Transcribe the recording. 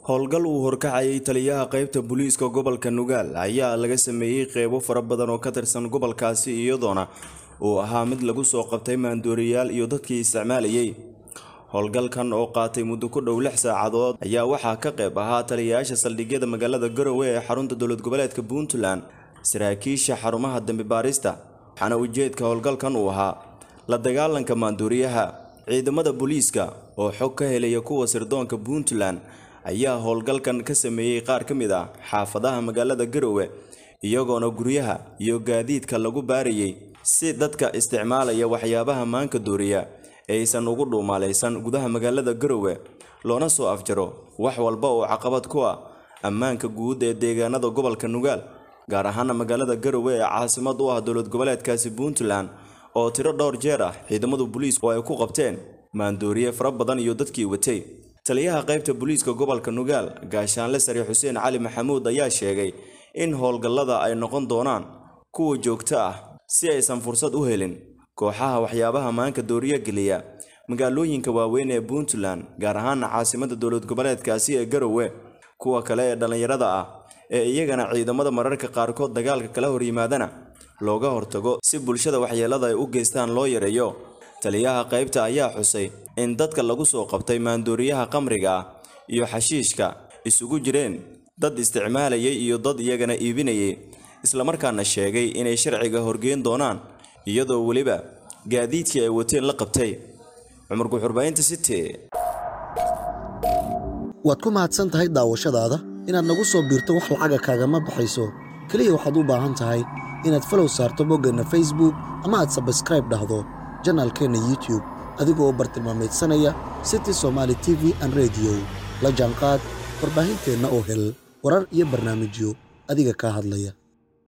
howlgal uu horkacayay taliyaha qaybta booliiska gobolka nugaal ayaa laga sameeyey qeybo fara badan oo ka tirsan gobolkaasi iyadoona uu ahaa mid lagu soo qabtay maandooriyaal iyo dadkii isticmaalayay howlgalkan oo qaatay muddo ku dhow lix saacadood ayaa waxaa ka qayb ahaa taliyayaasha saldhigyada magaalada garowe ee xarunta dowlad goboleedka puntland saraakiisha xarumaha dambi baarista waxaana ujeedka howlgalkan uu ahaa la dagaalanka maandooriyaha ciidamada booliiska oo xog ka helaya kuwa sirdoonka puntland ayaa howlgalkan ka sameeyey qaar ka mid ah xaafadaha magaalada garowe iyagoona guryaha iyo gaadiidka lagu baarayay si dadka isticmaalaya waxyaabaha maanka dooriya aysan ugu dhuumaalaysan gudaha magaalada garowe loona soo afjaro wax walba oo caqabad ku ah ammaanka guud ee deegaanada gobolka nugaal gaar ahaana magaalada garowe ee caasimad u ah dowlad goboleedkaasi puntland oo tiro dhowr jeer ah ciidamadu booliisku ay ku qabteen maandooriye fara badan iyo dadkii watay taliyaha qaybta booliiska gobolka nugaal gaashaanle sare xuseen cali maxamuud ayaa sheegay in howlgallada ay noqon doonaan kuwa joogto ah si aysan fursad u helin kooxaha waxyaabaha maanka dooriya geliya magaalooyinka waaweyn ee puntland gaar ahaana caasimada dowlad goboleedkaasi ee garowe kuwa kale ee dhallinyarada ah ee iyagana ciidamada mararka qaarkood dagaalka kala horyimaadana looga hortago si bulshada waxyeelada ay u geystaan loo yareeyo taliyaha qaybta ayaa xusay in dadka lagu soo qabtay maandooriyaha qamriga ah iyo xashiishka isugu jireen dad isticmaalayay iyo dad iyagana iibinayay islamarkaana sheegay inay sharciga horgeyn doonaan iyadoo weliba gaadiidkii ay wateen la qabtay cumar guxurbaynta city waad ku mahadsan tahay daawashadaada inaad nagu soo biirto wax lacaga kaagama baxayso keliya waxaad u baahan tahay inaad falow saarto boggeenna facebook ama aad sabskraib dhahdo janaalkeenna youtube adigoo bartilmaamaydsanaya city somaali t v an rediyo la jaanqaad warbaahinteenna oo hel warar iyo barnaamijyo adiga kaa hadlaya